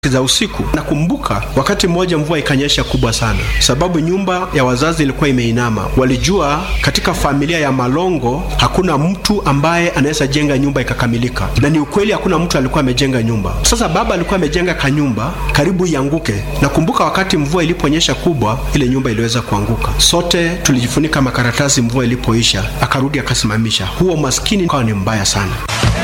za usiku. Nakumbuka wakati mmoja mvua ikanyesha kubwa sana, sababu nyumba ya wazazi ilikuwa imeinama. Walijua katika familia ya Malongo hakuna mtu ambaye anaweza jenga nyumba ikakamilika, na ni ukweli, hakuna mtu alikuwa amejenga nyumba. Sasa baba alikuwa amejenga kanyumba karibu ianguke. Nakumbuka wakati mvua iliponyesha kubwa, ile nyumba iliweza kuanguka. Sote tulijifunika makaratasi mvua ilipoisha, akarudi akasimamisha. Huo maskini ukawa ni mbaya sana.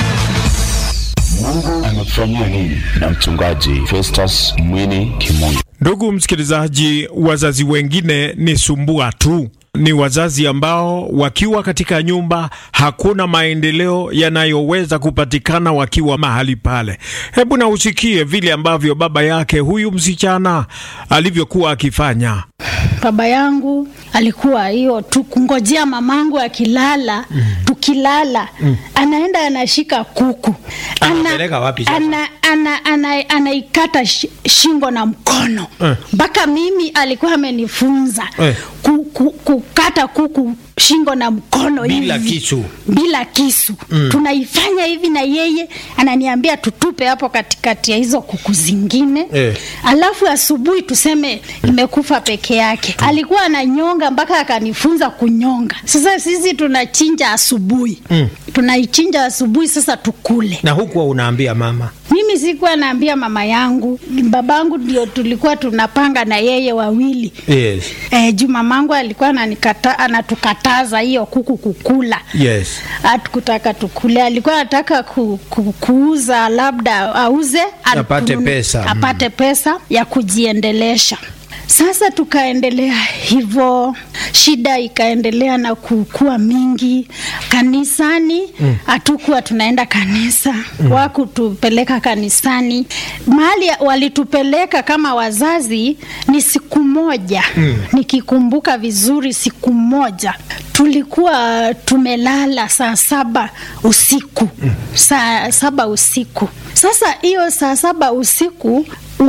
Mungu amekufanyia nini? Na mchungaji Festus Mwini Kimungu. Ndugu msikilizaji, wazazi wengine ni sumbua tu. Ni wazazi ambao wakiwa katika nyumba hakuna maendeleo yanayoweza kupatikana wakiwa mahali pale. Hebu na usikie vile ambavyo baba yake huyu msichana alivyokuwa akifanya. Baba yangu alikuwa hiyo tu kungojea mamangu akilala, mm. tukilala mm. anaenda anashika kuku Anapeleka wapi sasa? ana, ana, ana, anaikata shi- shingo na mkono mpaka mimi alikuwa amenifunza Eh. ku, ku, kukata kuku shingo na mkono Bila hivi. kisu. bila kisu tunaifanya hivi na yeye ananiambia tutupe hapo katikati ya hizo kuku zingine Eh. alafu asubuhi tuseme imekufa peke yake alikuwa ananyonga mpaka akanifunza kunyonga sasa sisi tunachinja asubuhi tunaichinja asubuhi sasa tukule na hukuwa unaambia mama mimi sikuwa naambia mama yangu babangu ndio tulikuwa tunapanga na yeye wawili yes. Eh, juu mamangu alikuwa ananikata, anatukataza hiyo kuku kukula Yes. hatukutaka tukule, alikuwa anataka ku, ku, kuuza labda auze an- Apate kununu- pesa. apate pesa ya kujiendelesha. Sasa tukaendelea hivyo, shida ikaendelea na kukua mingi. Kanisani hatukuwa tunaenda kanisa, wakutupeleka kanisani. Mahali walitupeleka kama wazazi ni siku moja, nikikumbuka vizuri, siku moja tulikuwa tumelala saa saba usiku, saa saba usiku. Sasa hiyo saa saba usiku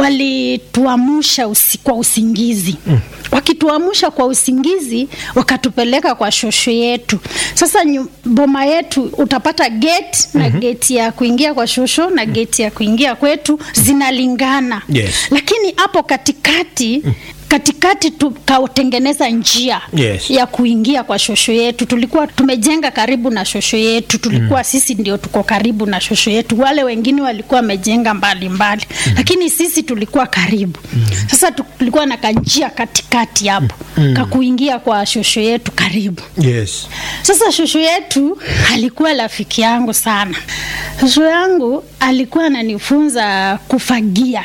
walituamsha usi, kwa usingizi mm. Wakituamsha kwa usingizi wakatupeleka kwa shosho yetu. Sasa nyu, boma yetu utapata gate na gate ya kuingia kwa shosho na gate ya kuingia kwetu zinalingana Yes. lakini hapo katikati katikati tukatengeneza njia Yes. ya kuingia kwa shosho yetu. Tulikuwa tumejenga karibu na shosho yetu, tulikuwa sisi ndio tuko karibu na shosho yetu, wale wengine walikuwa wamejenga mbali mbali, lakini sisi tulikuwa karibu. Sasa tulikuwa na kanjia katikati hapo ka kuingia kwa shosho yetu karibu. Yes. Sasa shosho yetu alikuwa rafiki yangu sana. Shosho yangu alikuwa ananifunza kufagia,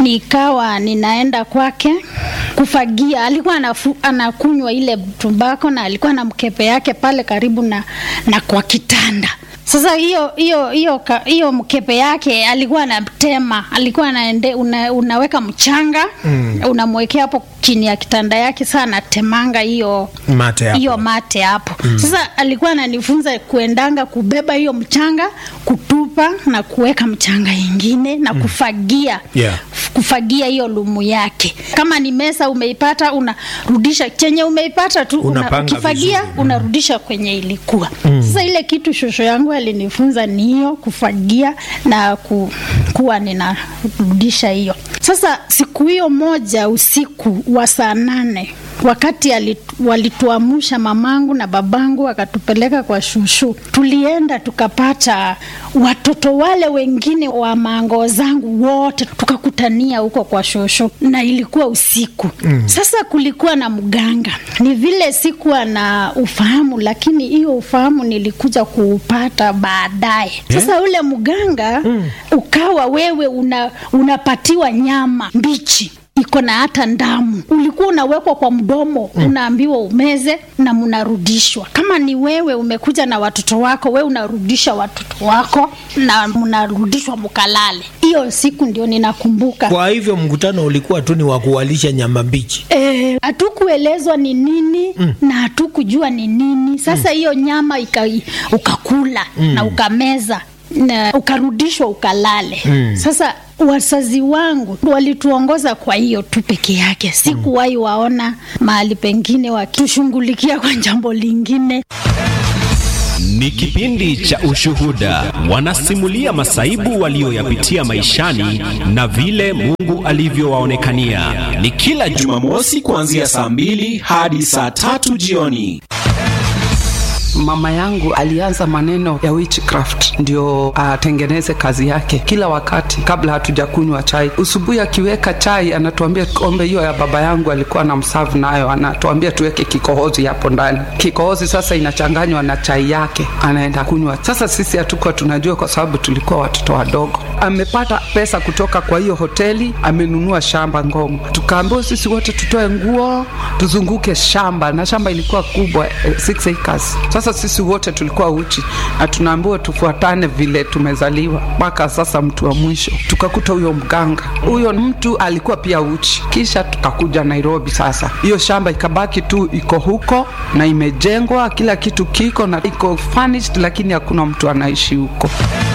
nikawa ninaenda kwake kufagia. Alikuwa anafu, anakunywa ile tumbako na alikuwa na mkepe yake pale karibu na, na kwa kitanda. Sasa hiyo hiyo hiyo ka- hiyo mkepe yake alikuwa anatema, alikuwa anaende, una, unaweka mchanga mm. unamwekea hapo chini ya kitanda yake, saa anatemanga hiyo Mate hapo. hiyo mate hapo mm. Sasa alikuwa ananifunza kuendanga kubeba hiyo mchanga kutupa na kuweka mchanga ingine na kufagia Yeah. kufagia hiyo lumu yake. Kama ni mesa umeipata, unarudisha chenye umeipata tu, una, Unapanga ukifagia vizuri. unarudisha kwenye ilikuwa. Sasa ile kitu shosho yangu alinifunza ni hiyo kufagia na ku, kuwa ninarudisha hiyo. Sasa siku hiyo moja usiku wa saa nane wakati ali- walituamsha mamangu na babangu wakatupeleka kwa shushu, tulienda tukapata watoto wale wengine wa mango zangu wote tukakutania huko kwa shosho, na ilikuwa usiku mm. Sasa kulikuwa na mganga, ni vile sikuwa na ufahamu, lakini hiyo ufahamu nilikuja kuupata baadaye. Sasa ule mganga mm. ukawa wewe una, unapatiwa nyama mbichi iko na hata ndamu, ulikuwa unawekwa kwa mdomo mm. unaambiwa umeze na mnarudishwa. Kama ni wewe umekuja na watoto wako, we unarudisha watoto wako na mnarudishwa mkalale. Hiyo siku ndio ninakumbuka. Kwa hivyo mkutano ulikuwa tu ni wa kuwalisha nyama mbichi. Eh, hatukuelezwa ni nini mm. na hatukujua ni nini. Sasa hiyo nyama ika, ukakula mm. na ukameza na ukarudishwa ukalale mm. Sasa wazazi wangu walituongoza kwa hiyo tu peke yake, sikuwahi waona mahali pengine wakitushughulikia kwa jambo lingine. Ni kipindi cha ushuhuda, wanasimulia masaibu walioyapitia maishani na vile Mungu alivyowaonekania. Ni kila Jumamosi kuanzia saa mbili hadi saa tatu jioni. Mama yangu alianza maneno ya witchcraft ndio atengeneze kazi yake. Kila wakati kabla hatujakunywa chai, usubuhi akiweka chai anatuambia kombe hiyo ya baba yangu alikuwa na msavu nayo, anatuambia tuweke kikohozi hapo ndani. Kikohozi sasa inachanganywa na chai yake, anaenda kunywa. Sasa sisi hatukuwa tunajua, kwa sababu tulikuwa watoto wadogo. Amepata pesa kutoka kwa hiyo hoteli, amenunua shamba Ngong. Tukaambiwa sisi wote tutoe nguo tuzunguke shamba, na shamba ilikuwa kubwa eh, six acres. Sasa sisi wote tulikuwa uchi na tunaambiwa tufuatane vile tumezaliwa. Mpaka sasa mtu wa mwisho tukakuta huyo mganga, huyo mtu alikuwa pia uchi. Kisha tukakuja Nairobi. Sasa hiyo shamba ikabaki tu iko huko na imejengwa, kila kitu kiko na iko furnished, lakini hakuna mtu anaishi huko.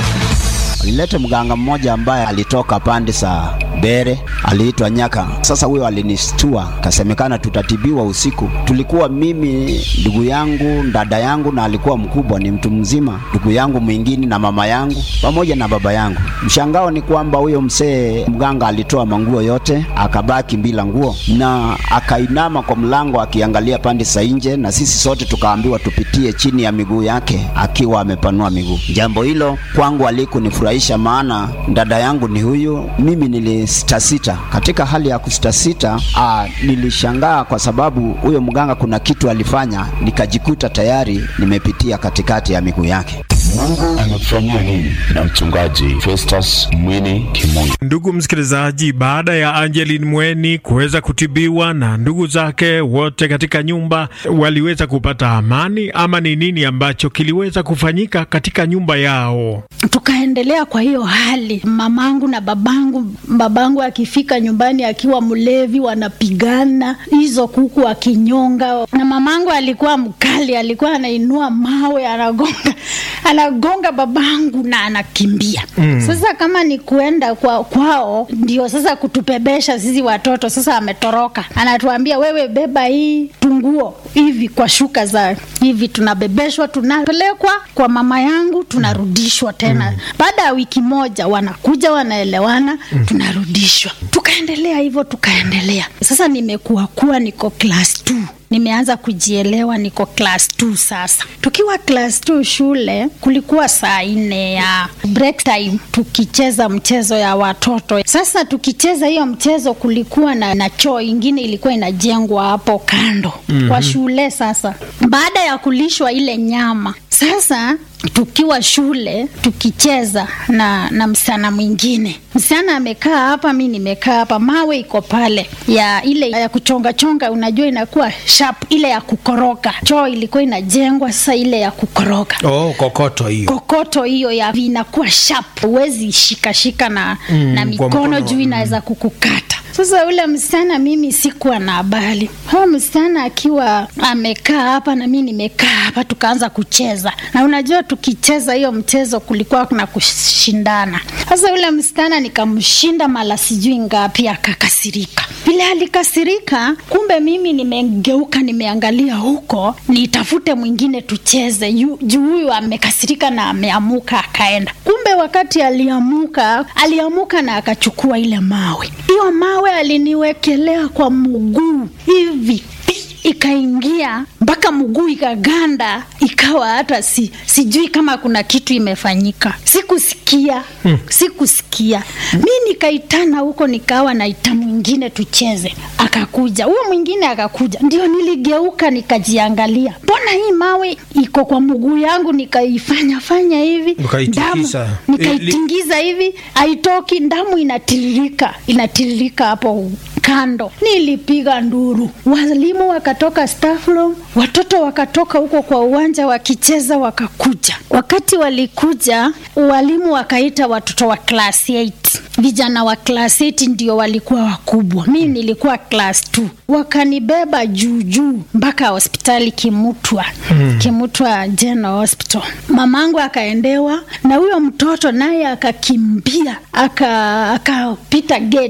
Nilete mganga mmoja ambaye alitoka pande za Bere, aliitwa Nyaka. Sasa huyo alinistua, kasemekana tutatibiwa usiku. Tulikuwa mimi, ndugu yangu, dada yangu, na alikuwa mkubwa, ni mtu mzima, ndugu yangu mwingine na mama yangu pamoja na baba yangu. Mshangao ni kwamba huyo mzee mganga alitoa manguo yote, akabaki bila nguo na akainama kwa mlango akiangalia pande za nje, na sisi sote tukaambiwa tupitie chini ya miguu yake akiwa amepanua miguu. Jambo hilo kwangu alikunifurahisha, maana dada yangu ni huyu, mimi nilisitasita. Katika hali ya kusitasita, ah, nilishangaa kwa sababu huyo mganga kuna kitu alifanya, nikajikuta tayari nimepitia katikati ya miguu yake. Mungu amekufanyia nini? Na mchungaji Festus Mwini Kimungu. Ndugu msikilizaji, baada ya Angeline Mweni kuweza kutibiwa na ndugu zake wote katika nyumba, waliweza kupata amani ama ni nini ambacho kiliweza kufanyika katika nyumba yao? tukaendelea kwa hiyo hali, mamangu na babangu. Babangu akifika nyumbani akiwa mlevi, wanapigana hizo kuku akinyonga, na mamangu alikuwa mkali, alikuwa anainua mawe anagonga anagonga babangu na anakimbia. Mm. Sasa kama ni kuenda kwa, kwao ndio sasa kutupebesha sisi watoto. Sasa ametoroka, anatuambia wewe, beba hii tunguo hivi kwa shuka za hivi, tunabebeshwa, tunapelekwa kwa mama yangu, tunarudishwa tena. Mm. Baada ya wiki moja wanakuja, wanaelewana, mm. tunarudishwa. Tukaendelea hivyo, tukaendelea. Sasa nimekuwa kuwa niko class 2 nimeanza kujielewa, niko class 2 sasa. Tukiwa class 2 shule, kulikuwa saa nne ya break time, tukicheza mchezo ya watoto. Sasa tukicheza hiyo mchezo, kulikuwa na, na choo ingine ilikuwa inajengwa hapo kando mm-hmm. kwa shule. Sasa baada ya kulishwa ile nyama sasa tukiwa shule tukicheza na na msichana mwingine, msichana amekaa hapa, mi nimekaa hapa, mawe iko pale ya ile ya kuchonga chonga, unajua inakuwa sharp, ile ya kukoroga. Choo ilikuwa inajengwa sasa, ile ya kukoroga Oh, kokoto hiyo. kokoto hiyo ya inakuwa sharp, huwezi shikashika na, Mm, na kwa mikono mkono, juu inaweza kukukata. Sasa yule msichana mimi sikuwa na habari. Huyo msichana akiwa amekaa hapa na mimi nimekaa hapa, tukaanza kucheza, na unajua tukicheza hiyo mchezo kulikuwa kuna kushindana. Sasa yule msichana nikamshinda mara sijui ngapi, akakasirika. Vile alikasirika, kumbe mimi nimegeuka, nimeangalia huko nitafute mwingine tucheze, yu- juu huyu amekasirika na ameamuka akaenda. Kumbe wakati aliamuka, aliamuka na akachukua ile mawe. Hiyo mawe aliniwekelea kwa mguu hivi pi, ikaingia mpaka mguu ikaganda, ikawa hata si, sijui kama kuna kitu imefanyika. Sikusikia hmm. Sikusikia mi nikaitana huko, nikawa naita mwingine tucheze, akakuja huyo mwingine akakuja, ndio niligeuka nikajiangalia, mbona hii mawe iko kwa mguu yangu, nikaifanya fanya hivi Ukaitikisa. damu nikaitingiza hivi, haitoki, damu inatiririka inatiririka hapo kando. Nilipiga nduru, walimu wakatoka staff room, watoto wakatoka huko kwa uwanja wakicheza, wakakuja. Wakati walikuja, walimu wakaita watoto wa class 8 vijana wa class 8 ndio walikuwa wakubwa, mi nilikuwa class 2. Wakanibeba juu juu mpaka hospitali Kimutwa, Mm. Kimutwa General Hospital. Mamangu akaendewa na huyo mtoto naye akakimbia aka- akapita gate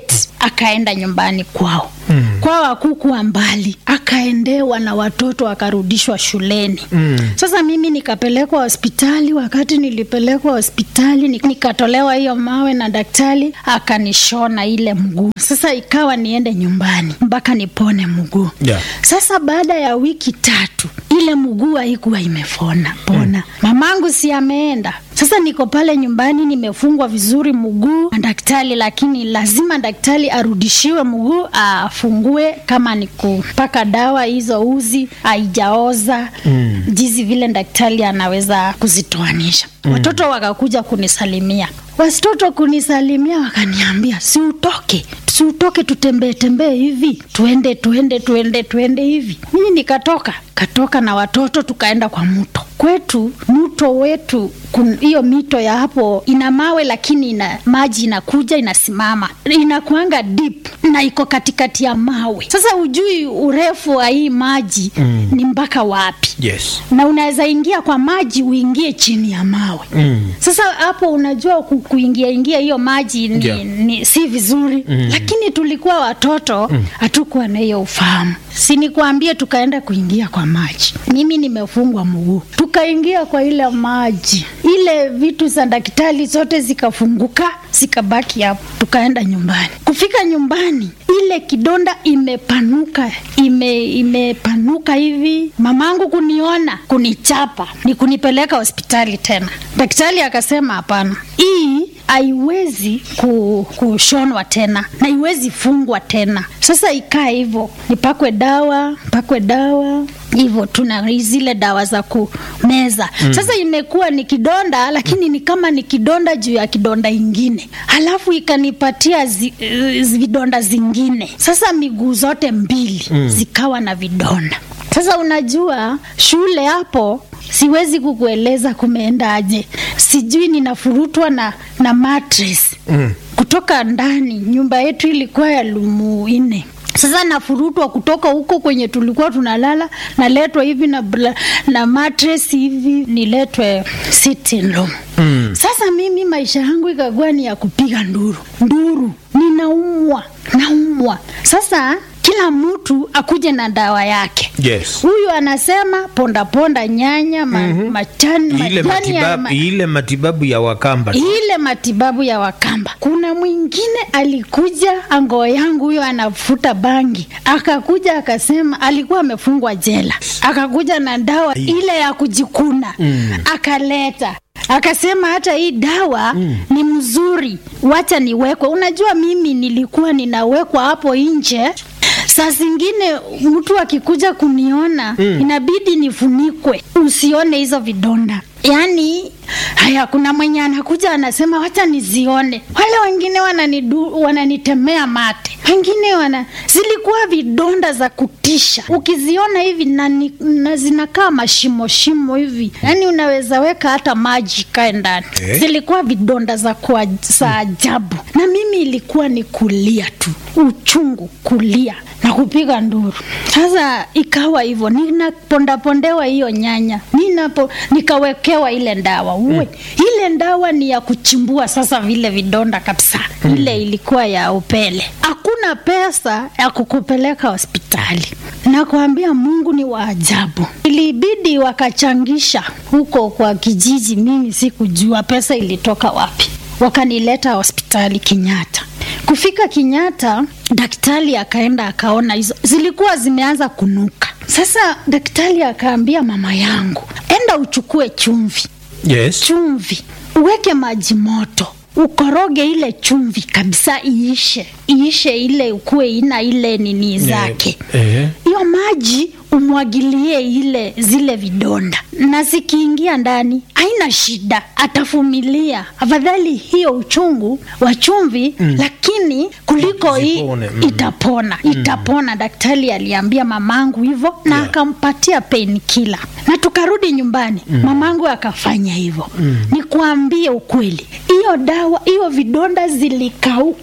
akaenda nyumbani kwao mm. kwao hakukuwa mbali akaendewa na watoto akarudishwa shuleni mm. sasa mimi nikapelekwa hospitali wakati nilipelekwa hospitali ni- nikatolewa hiyo mawe na daktari akanishona ile mguu sasa ikawa niende nyumbani mpaka nipone mguu Yeah. sasa baada ya wiki tatu ile mguu haikuwa imefona pona mm. mamangu si ameenda sasa niko pale nyumbani nimefungwa vizuri mguu na daktari lakini lazima daktari arudishiwe mguu afungue kama ni kupaka dawa hizo uzi haijaoza mm. jinsi vile daktari anaweza kuzitoanisha mm. watoto wakakuja kunisalimia watoto kunisalimia wakaniambia si utoke si utoke tutembee tembee hivi tuende tuende tuende tuende hivi mimi nikatoka katoka na watoto tukaenda kwa mto kwetu mto wetu kun- hiyo mito ya hapo ina mawe lakini ina maji inakuja inasimama inakuanga deep na iko katikati ya mawe sasa ujui urefu wa hii maji mm. ni mpaka wapi Yes. na unaweza ingia kwa maji uingie chini ya mawe mm. sasa hapo unajua ku, kuingia ingia hiyo maji ni, Yeah. ni si vizuri mm. lakini tulikuwa watoto hatukuwa na hiyo ufahamu sinikuambie tukaenda kuingia kwa maji mimi nimefungwa mguu tukaingia kwa ile maji ile vitu za daktari zote zikafunguka zikabaki hapo tukaenda nyumbani kufika nyumbani ile kidonda imepanuka ime imepanuka hivi mamangu kuniona kunichapa ni kunipeleka hospitali tena daktari akasema hapana hii haiwezi ku, kushonwa tena na iwezi fungwa tena sasa ikaa hivyo nipakwe dawa pakwe dawa hivyo tuna zile dawa za kumeza mm. sasa imekuwa ni kidonda lakini ni kama ni kidonda juu ya kidonda ingine halafu ikanipatia zi, uh, vidonda zingine sasa miguu zote mbili mm. zikawa na vidonda sasa unajua shule hapo siwezi kukueleza kumeendaje sijui ninafurutwa na na mattress mm. kutoka ndani nyumba yetu ilikuwa ya lumu nne sasa nafurutwa kutoka huko kwenye tulikuwa tunalala naletwa hivi na, bla- na mattress hivi niletwe sitting room mm. sasa mimi maisha yangu ikakuwa ni ya kupiga nduru nduru ninaumwa naumwa sasa kila mtu akuje na dawa yake Yes. huyu anasema ponda ponda nyanya ma, mm-hmm. machani Ile majani ya matibabu, ma, ile matibabu ya Wakamba. ile matibabu ya wakamba kuna mwingine alikuja angoo yangu huyo anafuta bangi akakuja akasema alikuwa amefungwa jela akakuja na dawa ile ya kujikuna mm. akaleta akasema hata hii dawa mm. ni mzuri wacha niwekwe unajua mimi nilikuwa ninawekwa hapo nje saa zingine mtu akikuja kuniona mm. inabidi nifunikwe usione hizo vidonda yaani haya kuna mwenye anakuja anasema wacha nizione wale wengine wananidu, wananitemea mate wengine wana zilikuwa vidonda za kutisha ukiziona hivi na, ni- na zinakaa mashimo shimo hivi yaani unaweza weka hata maji kae ndani Eh? zilikuwa vidonda za, kwa, za ajabu na mimi ilikuwa ni kulia tu uchungu kulia na kupiga nduru sasa ikawa hivyo ninapondapondewa hiyo nyanya ninapo nikawekewa ile ndawa uwe ile ndawa ni ya kuchimbua sasa vile vidonda kabisa ile ilikuwa ya upele hakuna pesa ya kukupeleka hospitali nakwambia mungu ni wa ajabu ilibidi wakachangisha huko kwa kijiji mimi sikujua pesa ilitoka wapi wakanileta hospitali Kenyatta. Kufika Kenyatta, daktari akaenda akaona hizo zilikuwa zimeanza kunuka. Sasa daktari akaambia mama yangu, enda uchukue chumvi, Yes. chumvi uweke maji moto ukoroge ile chumvi kabisa iishe iishe ile ukuwe ina ile nini zake Eh. hiyo maji umwagilie ile zile vidonda na zikiingia ndani haina shida atavumilia afadhali hiyo uchungu wa chumvi mm. lakini kuliko hii Zipone, mm. itapona itapona daktari aliambia mamangu hivyo na Yeah. akampatia painkiller na tukarudi nyumbani mm. mamangu akafanya hivyo mm. nikuambie ukweli hiyo dawa hiyo vidonda zilikauka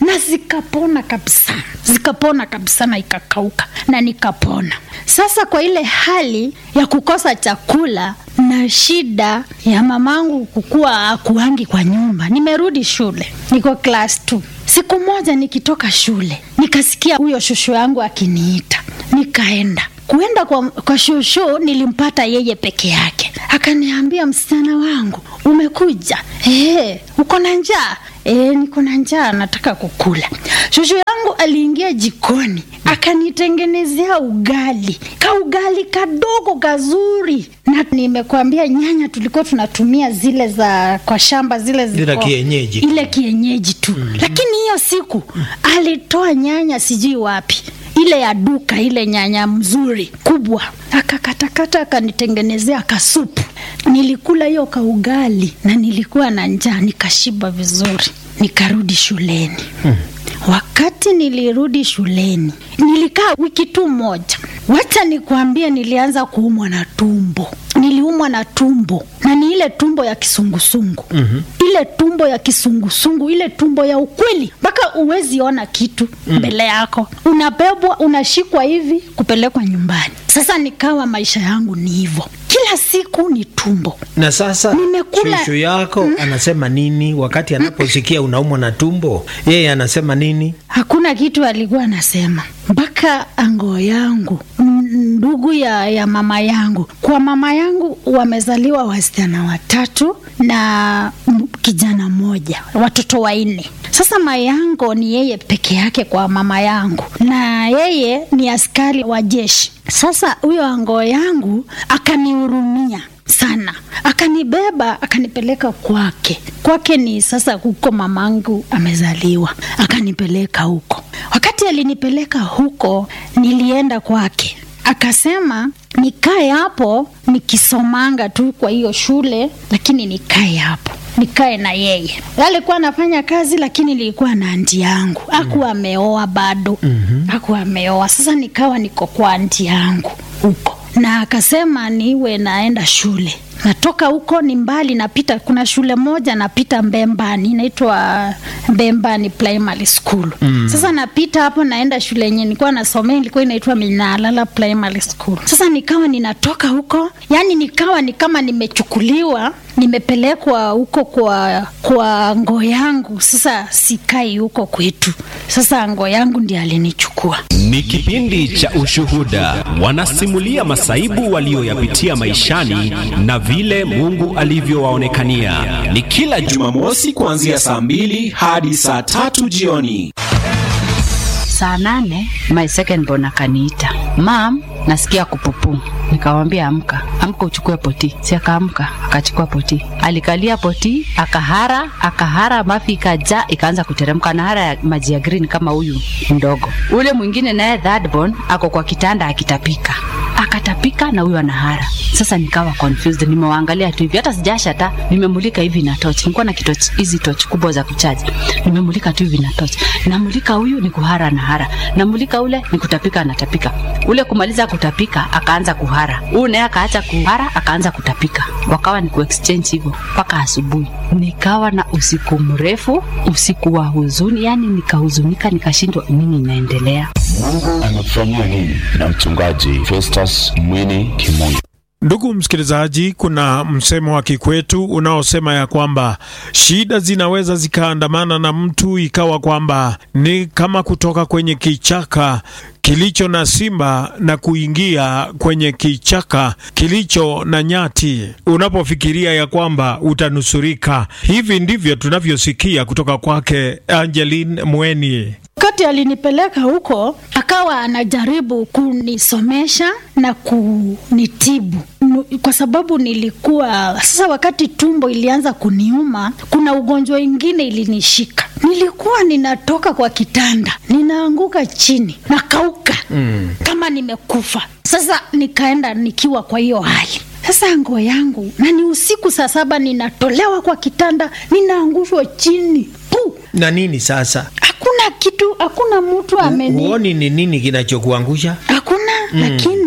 na zikapona kabisa, zikapona kabisa na ikakauka na nikapona. Sasa kwa ile hali ya kukosa chakula na shida ya mamangu kukuwa akuangi kwa nyumba, nimerudi shule, niko class 2. Siku moja nikitoka shule nikasikia huyo shushu yangu akiniita, nikaenda kuenda kwa, kwa shushu nilimpata yeye peke yake, akaniambia msichana wangu umekuja, eh, uko na njaa? E, niko na njaa, nataka kukula. Shushu yangu aliingia jikoni akanitengenezea ugali, ka ugali kadogo kazuri, na nimekwambia nyanya tulikuwa tunatumia zile za kwa shamba zile Zile ziko- kienyeji. ile kienyeji tu mm-hmm. Lakini hiyo siku alitoa nyanya sijui wapi ile ya duka ile nyanya mzuri kubwa, akakatakata akanitengenezea kasupu. Nilikula hiyo kaugali na nilikuwa na njaa, nikashiba vizuri, nikarudi shuleni hmm. Wakati nilirudi shuleni nilikaa wiki tu moja. Wacha nikwambie, nilianza kuumwa na tumbo. Niliumwa na tumbo na ni ile tumbo ya kisungusungu mm-hmm. Ile tumbo ya kisungusungu, ile tumbo ya ukweli, mpaka uwezi ona kitu mm. mbele yako, unabebwa unashikwa hivi kupelekwa nyumbani. Sasa nikawa maisha yangu ni hivyo, kila siku ni tumbo. Na sasa Nimekula- shushu yako anasema nini wakati anaposikia unaumwa na tumbo? Yeye anasema nini? Hakuna kitu alikuwa anasema mpaka ango yangu m- ndugu ya, ya mama yangu. Kwa mama yangu wamezaliwa wasichana watatu na m- kijana mmoja, watoto wanne. Sasa mayango ni yeye peke yake kwa mama yangu, na yeye ni askari wa jeshi. Sasa huyo ango yangu akanihurumia sana akanibeba akanipeleka kwake kwake ni sasa huko mamangu amezaliwa akanipeleka huko wakati alinipeleka huko nilienda kwake akasema nikae hapo nikisomanga tu kwa hiyo shule lakini nikae hapo nikae na yeye alikuwa anafanya kazi lakini nilikuwa na anti yangu akuwa ameoa bado mm-hmm. akuwa ameoa sasa nikawa niko kwa anti yangu huko na akasema niwe naenda shule natoka huko ni mbali napita kuna shule moja napita mbembani inaitwa mbembani primary school mm. sasa napita hapo naenda shule yenye nilikuwa nasomea ilikuwa inaitwa minalala primary school sasa nikawa ninatoka huko yani nikawa ni kama nimechukuliwa nimepelekwa huko kwa kwa ngo yangu sasa sikai huko kwetu sasa ngo yangu ndiye alinichukua Ni kipindi cha Ushuhuda, wanasimulia masaibu walioyapitia maishani na vile Mungu alivyowaonekania. Ni kila Jumamosi kuanzia saa mbili hadi saa tatu jioni. saa nane my second born akaniita mam nasikia kupupu nikamwambia amka amka uchukue poti si akaamka akachukua poti alikalia poti akahara akahara mafi ikajaa ikaanza kuteremka na hara ya maji ya green kama huyu mdogo ule mwingine naye third born ako kwa kitanda akitapika akatapika na huyo anahara sasa nikawa confused nimewaangalia tu hivi hata sijasha ta nimemulika hivi na torch nilikuwa na kitoch hizi torch kubwa za kuchaji nimemulika tu hivi na torch namulika huyu ni kuhara na hara namulika ule ni kutapika anatapika ule kumaliza kutapika akaanza kuhara huyu naye akaacha kuhara akaanza kutapika wakawa ni kuexchange hivyo mpaka asubuhi nikawa na usiku mrefu usiku wa huzuni yani nikahuzunika nikashindwa nini inaendelea Mungu amekufanyia nini? Na mchungaji Festus Mwini Kimungu. Ndugu msikilizaji, kuna msemo wa kikwetu unaosema ya kwamba shida zinaweza zikaandamana na mtu ikawa kwamba ni kama kutoka kwenye kichaka kilicho na simba na kuingia kwenye kichaka kilicho na nyati, unapofikiria ya kwamba utanusurika. Hivi ndivyo tunavyosikia kutoka kwake Angeline Mweni. wakati alinipeleka huko akawa anajaribu kunisomesha na kunitibu Nu- kwa sababu nilikuwa sasa wakati tumbo ilianza kuniuma kuna ugonjwa ingine ilinishika nilikuwa ninatoka kwa kitanda ninaanguka chini nakauka mm. kama nimekufa sasa nikaenda nikiwa kwa hiyo hali sasa nguo yangu na ni usiku saa saba ninatolewa kwa kitanda ninaangushwa chini Puh! Na nini sasa? hakuna kitu hakuna mtu ameni Huoni ni nini kinachokuangusha? hakuna mm. lakini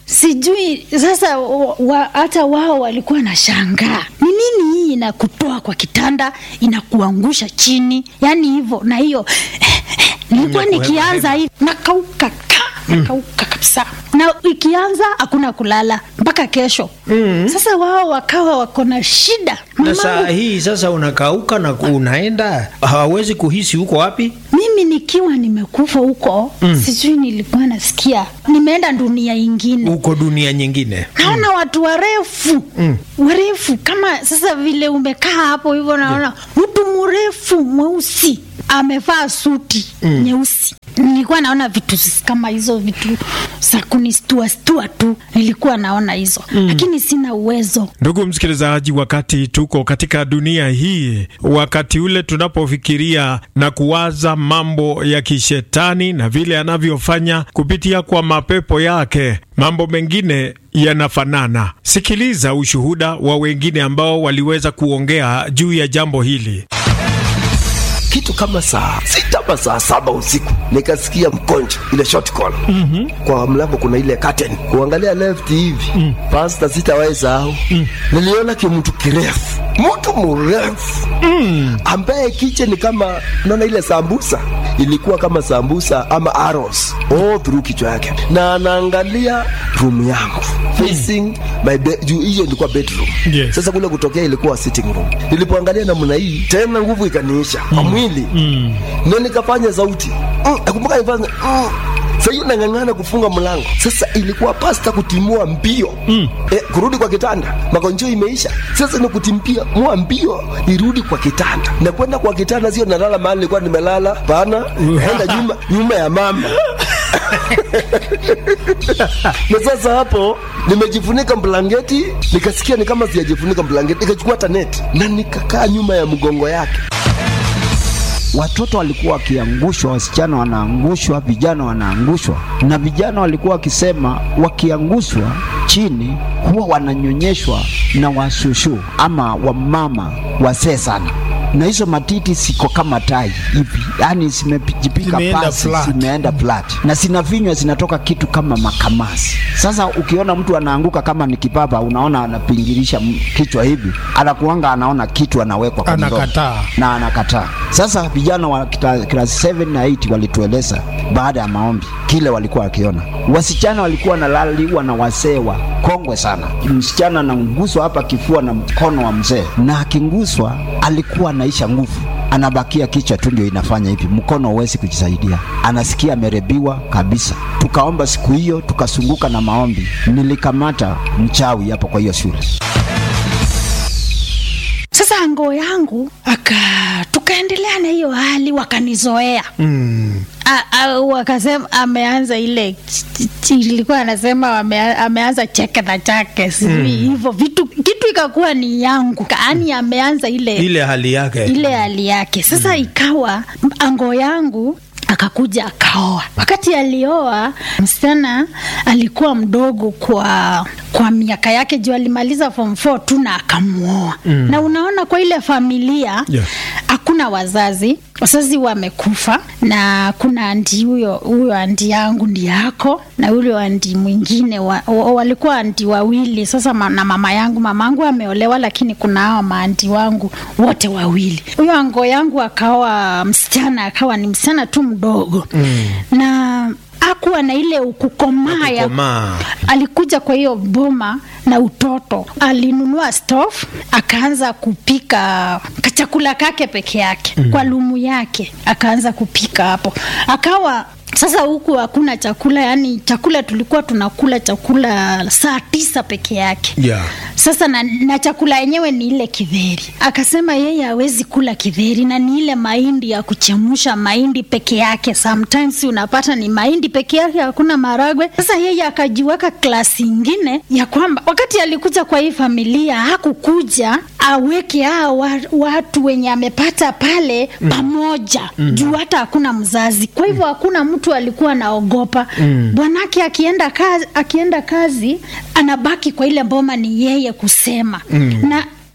sijui sasa wa- wa- hata wao walikuwa na shangaa ni nini hii inakutoa kwa kitanda inakuangusha chini yani hivyo na hiyo nilikuwa Inakuweka nikianza hivi nakauka ka nakauka kabisa na ikianza hakuna kulala mpaka kesho mm. sasa wao wakawa wako na shida na saa Mamangu- hii sasa unakauka na ku- unaenda hawawezi kuhisi huko wapi mimi nikiwa nimekufa huko mm. sijui nilikuwa nasikia nimeenda dunia ingine huko dunia nyingine naona watu warefu mm. warefu kama sasa vile umekaa hapo hivyo naona mtu mrefu mweusi amevaa suti mm. nyeusi nilikuwa naona vitu kama hizo vitu za kunistua stua tu nilikuwa naona hizo mm. lakini sina uwezo Ndugu msikilizaji, wakati tuko katika dunia hii, wakati ule tunapofikiria na kuwaza mambo ya kishetani na vile anavyofanya kupitia kwa mapepo yake, mambo mengine yanafanana. Sikiliza ushuhuda wa wengine ambao waliweza kuongea juu ya jambo hili. kitu kama saa sita ama saa saba usiku nikasikia mkonjo ile short call mm-hmm. kwa mlango kuna ile curtain kuangalia left hivi mm. pasta sitawahi sahau mm. niliona kimtu kirefu mtu mrefu mm. ambaye kiche ni kama naona ile sambusa ilikuwa kama sambusa ama arrows all through kichwa yake na anaangalia room yangu facing my bed juu hiyo ilikuwa bedroom Yes. sasa kule kutokea ilikuwa sitting room nilipoangalia namna hii tena nguvu ikaniisha kwa mwili mm. na nikafanya sauti mm, nakumbuka nifanya mm. Sasa hiyo nang'ang'ana kufunga mlango. Sasa ilikuwa pasta kutimua mbio mm. eh, kurudi kwa kitanda, magonjwa imeisha. Sasa ni kutimpia mua mbio irudi kwa kitanda, na kwenda kwa kitanda sio nalala mahali nilikuwa nimelala, pana enda nyuma nyuma ya mama na sasa hapo nimejifunika blanketi, nikasikia ni kama sijajifunika blanketi, nikachukua hata neti na nikakaa nyuma ya mgongo yake. watoto walikuwa wakiangushwa, wasichana wanaangushwa, vijana wanaangushwa, na vijana walikuwa wakisema wakiangushwa chini huwa wananyonyeshwa na washushu ama wamama wasee sana, na hizo matiti siko kama tai hivi, yani zimejipika Zimeenda pasi, flat. zimeenda flat na zinavinywa, zinatoka kitu kama makamasi. Sasa ukiona mtu anaanguka kama ni kipapa, unaona anapingirisha m- kichwa hivi, anakuanga anaona kitu anawekwa kwa mdomo. Anakataa. na anakataa. Sasa vijana wa kita- class 7 na 8 walitueleza baada ya maombi kile walikuwa wakiona. Wasichana walikuwa wanalaliwa na wasee wa kongwe sana. Msichana anaguswa hapa kifua na mkono wa mzee, na akinguswa alikuwa anaisha nguvu anabakia kichwa tu ndio inafanya hivi, mkono huwezi kujisaidia, anasikia amerebiwa kabisa. Tukaomba siku hiyo, tukasunguka na maombi, nilikamata mchawi hapo kwa hiyo shule. sasa ngoo yangu aka tukaendelea na hiyo hali wakanizoea mm. A- a- wakasema ameanza ile ch- ch- ch- ilikuwa anasema ame, ameanza cheke na chake sijui hivyo vitu kitu ikakuwa ni yangu yaani ameanza ile ile hali yake ile hali yake sasa ikawa ango yangu akakuja akaoa wakati alioa msichana alikuwa mdogo kwa kwa miaka yake juu alimaliza form 4 tu na akamwoa mm. na unaona kwa ile familia Yeah. hakuna wazazi wazazi wamekufa na kuna andi huyo huyo andi yangu ndi yako na huyo andi mwingine wa, wa, walikuwa andi wawili sasa ma, na mama yangu mama yangu ameolewa lakini kuna hao maandi wangu wote wawili huyo ango yangu akawa msichana akawa ni msichana tu mdogo mm. na akuwa na ile ukukomaa ya Kukomaa. alikuja kwa hiyo boma na utoto alinunua stove akaanza kupika kachakula kake peke yake mm. kwa lumu yake akaanza kupika hapo akawa sasa huku hakuna chakula yani chakula tulikuwa tunakula chakula saa tisa peke yake yeah. sasa na, na chakula yenyewe ni ile kidheri akasema yeye hawezi kula kidheri na ni ile mahindi ya kuchemusha mahindi peke yake sometimes unapata ni mahindi peke yake hakuna maragwe sasa yeye akajiweka klasi ingine ya kwamba wakati alikuja kwa hii familia hakukuja aweke hao wa- watu wenye amepata pale mm. pamoja mm. juu hata hakuna mzazi kwa hivyo hakuna mtu alikuwa anaogopa mm. bwanake akienda kazi, akienda kazi anabaki kwa ile mboma ni yeye kusema mm. na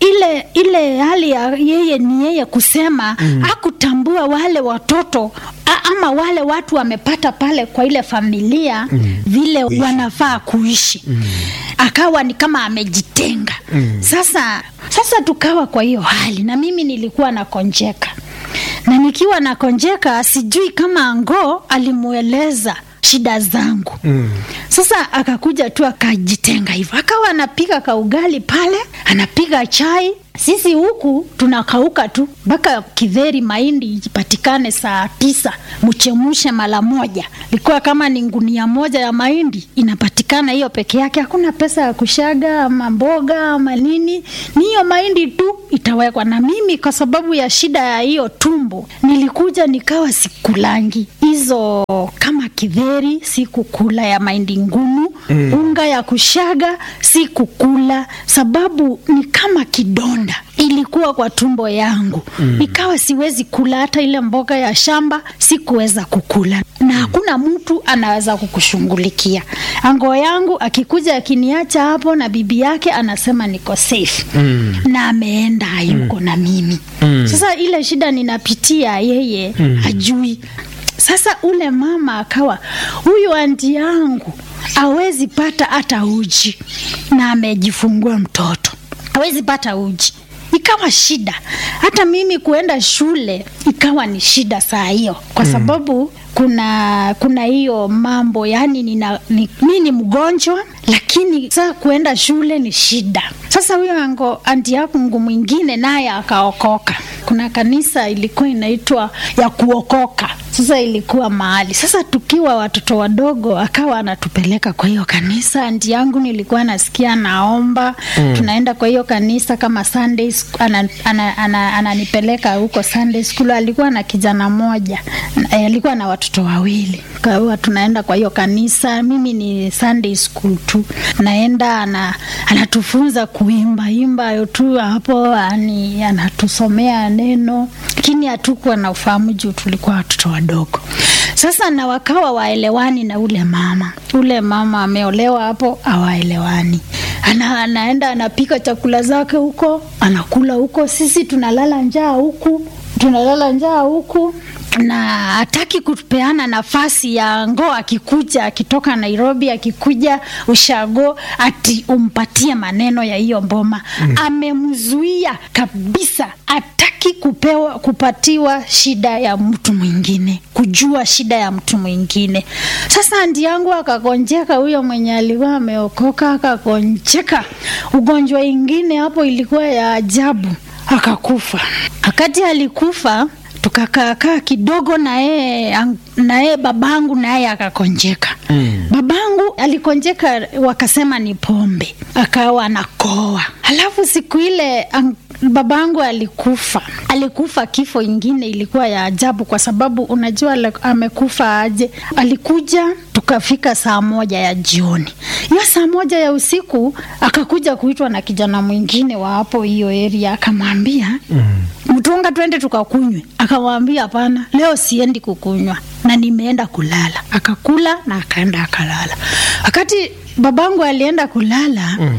ile ile hali ya yeye ni yeye kusema mm. akutambua wale watoto a, ama wale watu wamepata pale kwa ile familia mm. vile Kuishi. wanafaa kuishi mm. akawa ni kama amejitenga mm. sasa sasa tukawa kwa hiyo hali na mimi nilikuwa nakonjeka na nikiwa nakonjeka sijui kama ngo alimueleza shida zangu mm. sasa akakuja tu akajitenga hivyo akawa anapika kaugali pale anapiga chai sisi huku tunakauka tu mpaka kidheri mahindi ipatikane saa tisa mchemushe mara moja ilikuwa kama ni ngunia moja ya mahindi inapatikana hiyo peke yake hakuna pesa ya kushaga ama mboga ama nini ni hiyo mahindi tu itawekwa na mimi kwa sababu ya shida ya hiyo tumbo nilikuja nikawa sikulangi hizo kama kidheri sikukula ya mahindi ngumu mm. unga ya kushaga sikukula sababu ni kama kidonda ilikuwa kwa tumbo yangu mm. nikawa siwezi kula hata ile mboga ya shamba sikuweza kukula na hakuna mtu anaweza kukushughulikia ango yangu akikuja akiniacha hapo na bibi yake anasema niko safe mm. na ameenda hayuko mm. na mimi mm. sasa ile shida ninapitia yeye mm. hajui sasa ule mama akawa huyu anti yangu awezi pata hata uji na amejifungua mtoto awezi pata uji ikawa shida hata mimi kuenda shule ikawa ni shida saa hiyo kwa sababu kuna kuna hiyo mambo yani nina, ni, mi ni mgonjwa lakini saa kuenda shule ni shida sasa huyo ango anti yangu mwingine naye akaokoka kuna kanisa ilikuwa inaitwa ya kuokoka sasa ilikuwa mahali sasa tukiwa watoto wadogo akawa anatupeleka kwa hiyo kanisa anti yangu nilikuwa nasikia naomba mm. tunaenda kwa hiyo kanisa kama sunday sc- ana, ana, ana, ananipeleka huko sunday school alikuwa na kijana moja eh, alikuwa na watoto wawili kwa hiyo tunaenda kwa hiyo kanisa mimi ni sunday school tu naenda ana, anatufunza kuimba imba tu hapo ani, anatusomea neno lakini hatukuwa na ufahamu juu tulikuwa watoto wadogo sasa na wakawa waelewani na ule mama ule mama ameolewa hapo awaelewani ana, anaenda anapika chakula zake huko anakula huko sisi tunalala njaa huku tunalala njaa huku na hataki kupeana nafasi ya ngoo akikuja akitoka nairobi akikuja ushago ati umpatie maneno ya hiyo mboma mm. amemzuia kabisa hataki kupewa kupatiwa shida ya mtu mwingine kujua shida ya mtu mwingine sasa andi yangu akagonjeka huyo mwenye alikuwa ameokoka akagonjeka ugonjwa ingine hapo ilikuwa ya ajabu akakufa wakati alikufa tukakaakaa kidogo na yeye na yeye babangu naye akakonjeka mm. babangu alikonjeka wakasema ni pombe akawa anakoa halafu siku ile ang, babangu alikufa alikufa kifo ingine ilikuwa ya ajabu kwa sababu unajua ale- amekufa aje alikuja tukafika saa moja ya jioni hiyo saa moja ya usiku akakuja kuitwa na kijana mwingine wa hapo hiyo area akamwambia mm mtunga twende tukakunywe akamwambia hapana leo siendi kukunywa na nimeenda kulala akakula na akaenda akalala wakati babangu alienda kulala mm.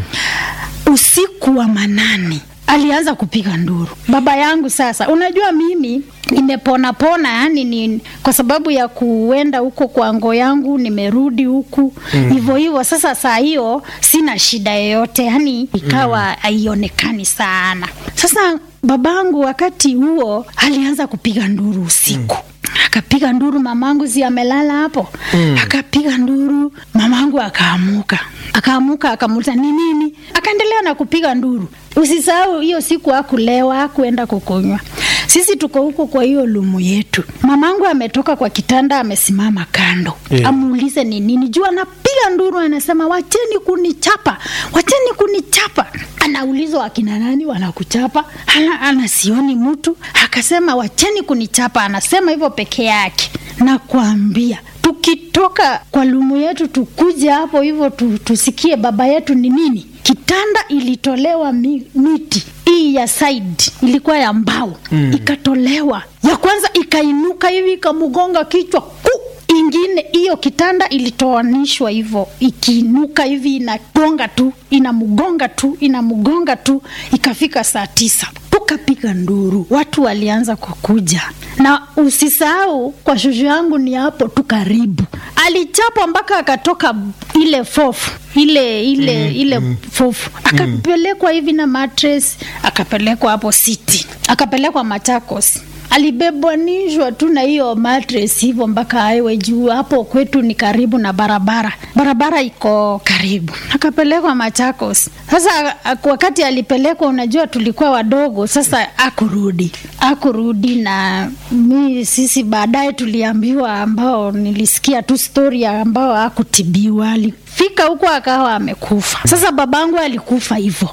usiku wa manane alianza kupiga nduru baba yangu sasa unajua mimi nimepona pona yani ni kwa sababu ya kuenda huko kwa ngo yangu nimerudi huku hivyo mm. hivyo sasa saa hiyo sina shida yoyote yani ikawa haionekani mm. sana sasa babangu wakati huo alianza kupiga nduru usiku mm akapiga nduru mamangu si amelala hapo mm. akapiga nduru mamangu akaamuka akaamuka akamuuliza ni nini akaendelea na kupiga nduru usisahau hiyo siku akulewa akuenda kukunywa sisi tuko huko kwa hiyo lumu yetu mamangu ametoka kwa kitanda amesimama kando Yeah. amuulize ni nini juu anapiga nduru anasema wacheni kunichapa wacheni kunichapa anaulizwa akina nani wanakuchapa ana, ana sioni mtu akasema wacheni kunichapa anasema hivyo peke yake nakwambia tukitoka kwa lumu yetu tukuje hapo hivyo tu, tusikie baba yetu ni nini kitanda ilitolewa mi, miti hii ya side ilikuwa ya mbao mm. ikatolewa ya kwanza ikainuka hivi ikamgonga kichwa ku ingine ingine hiyo kitanda ilitoanishwa hivyo ikiinuka hivi inagonga tu inamgonga tu inamgonga tu ikafika saa tisa tukapiga nduru watu walianza kukuja na usisahau kwa shushu yangu ni hapo tu karibu alichapwa mpaka akatoka ile fofu ile ile mm, ile mm, fofu akapelekwa hivi na matres akapelekwa hapo city akapelekwa machakos alibebwanishwa tu na hiyo matres hivyo mpaka aiwe juu hapo kwetu ni karibu na barabara barabara iko karibu akapelekwa machakos sasa wakati alipelekwa unajua tulikuwa wadogo sasa akurudi akurudi na mi sisi baadaye tuliambiwa ambao nilisikia tu stori ambao akutibiwa alifika huko akawa amekufa sasa babangu alikufa hivyo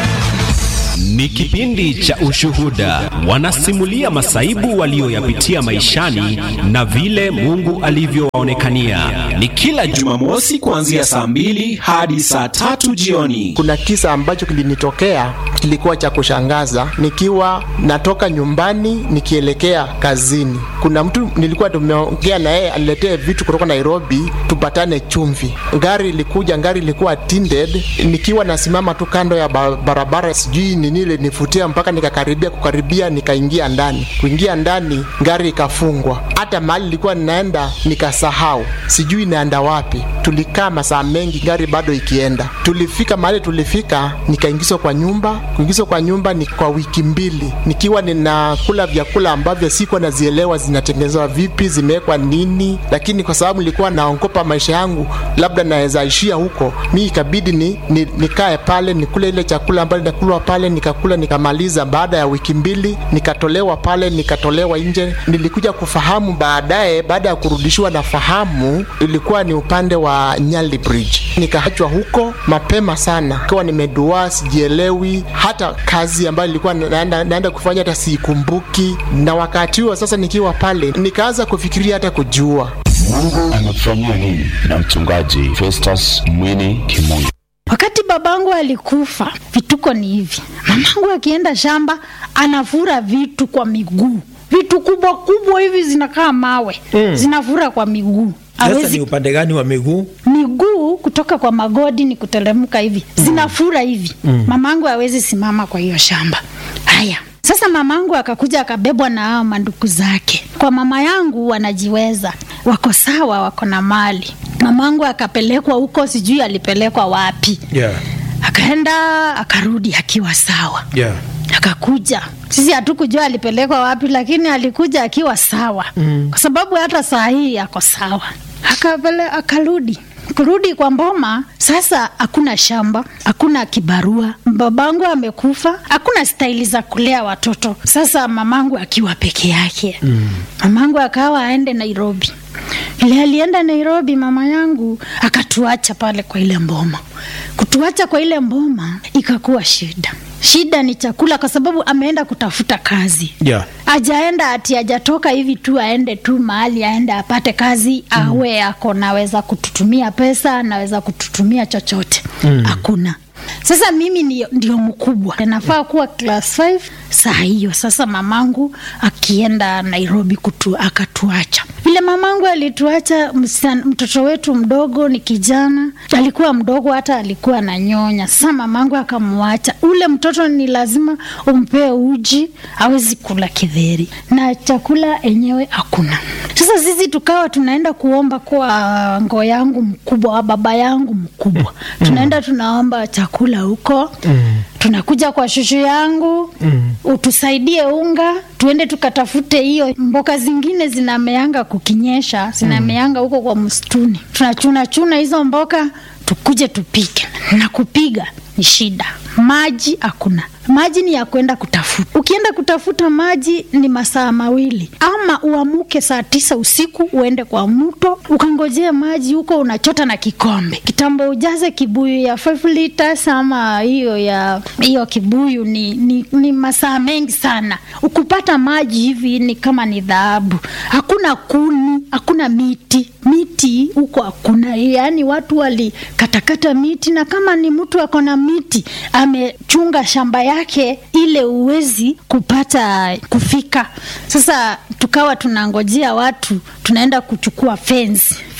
Ni kipindi cha Ushuhuda, wanasimulia masaibu walioyapitia maishani na vile Mungu alivyowaonekania. Ni kila Jumamosi kuanzia saa mbili hadi saa tatu jioni. Kuna kisa ambacho kilinitokea kilikuwa cha kushangaza. Nikiwa natoka nyumbani nikielekea kazini, kuna mtu nilikuwa tumeongea na yeye aniletee vitu kutoka Nairobi tupatane chumvi. Gari ilikuja, gari ilikuwa tinted. Nikiwa nasimama tu kando ya barabara, sijui nini ile nifutia mpaka nikakaribia kukaribia, nikaingia ndani. Kuingia ndani, gari ikafungwa. Hata mahali nilikuwa ninaenda nikasahau, sijui naenda wapi. Tulikaa masaa mengi, gari bado ikienda. Tulifika mahali tulifika, nikaingizwa kwa nyumba. Kuingizwa kwa nyumba ni kwa wiki mbili, nikiwa ninakula vyakula ambavyo sikuwa nazielewa zinatengenezwa vipi, zimewekwa nini, lakini kwa sababu nilikuwa naogopa maisha yangu, labda naweza ishia huko, mi ikabidi ni, ni, nikae pale nikule ile chakula ambayo inakulwa pale nikakula nikamaliza. Baada ya wiki mbili nikatolewa pale, nikatolewa nje. Nilikuja kufahamu baadaye, baada ya kurudishiwa na fahamu, ilikuwa ni upande wa Nyali Bridge. Nikaachwa huko mapema sana, ikiwa nimeduaa, sijielewi hata kazi ambayo nilikuwa naenda, naenda kufanya hata siikumbuki. Na wakati huo sasa, nikiwa pale, nikaanza kufikiria hata kujua Mungu amekufanyia nini? Na mchungaji Festus Mwini Kimungu. Wakati babangu alikufa, vituko ni hivi. Mamangu akienda shamba anavura vitu kwa miguu, vitu kubwa kubwa hivi zinakaa mawe mm. zinavura kwa miguu. Sasa ni upande gani wa miguu? Miguu kutoka kwa magodi ni kuteremka hivi, zinafura hivi mm. Mamangu hawezi simama kwa hiyo shamba. Haya, sasa mamangu akakuja akabebwa na hao manduku zake. Kwa mama yangu wanajiweza, wako sawa, wako na mali. Mamangu akapelekwa huko, sijui alipelekwa wapi Yeah. akaenda akarudi akiwa sawa Yeah. akakuja sisi hatukujua alipelekwa wapi lakini alikuja akiwa sawa mm. kwa sababu hata saa hii ako sawa akapele akarudi kurudi kwa mboma sasa hakuna shamba hakuna kibarua babangu amekufa hakuna staili za kulea watoto sasa mamangu akiwa peke yake mm. mamangu akawa aende nairobi ile alienda nairobi mama yangu akatuacha pale kwa ile mboma kutuacha kwa ile mboma ikakuwa shida shida ni chakula kwa sababu ameenda kutafuta kazi Yeah. ajaenda ati ajatoka hivi tu aende tu mahali aende apate kazi mm. awe ako naweza kututumia pesa anaweza kututumia chochote hakuna sasa mimi ndio, ndio mkubwa nafaa kuwa class 5 saa hiyo sasa mamangu akienda nairobi kutu, akatuacha vile mamangu alituacha msichana- mtoto wetu mdogo ni kijana alikuwa mdogo hata alikuwa na nyonya sasa mamangu akamwacha ule mtoto ni lazima umpee uji awezi kula kidheri na chakula enyewe hakuna sasa sisi tukawa tunaenda kuomba kwa ngo yangu mkubwa wa baba yangu mkubwa tunaenda tunaomba chakula huko tunakuja kwa shushu yangu utusaidie unga tuende tukatafute hiyo mboka zingine zinameanga kukinyesha zinameanga huko kwa msituni tunachuna chuna hizo mboka tukuje tupike na kupiga ni shida maji hakuna maji ni ya kwenda kutafuta ukienda kutafuta maji ni masaa mawili ama uamuke saa tisa usiku uende kwa mto ukangojea maji huko unachota na kikombe kitambo ujaze kibuyu ya 5 liters ama hiyo ya hiyo kibuyu ni, ni, ni masaa mengi sana ukupata maji hivi ni kama ni dhahabu hakuna kuni hakuna miti miti huko hakuna yaani watu walikatakata miti na kama ni mtu ako na miti amechunga shamba yake ile uwezi kupata kufika sasa tukawa tunangojea watu tunaenda kuchukua fence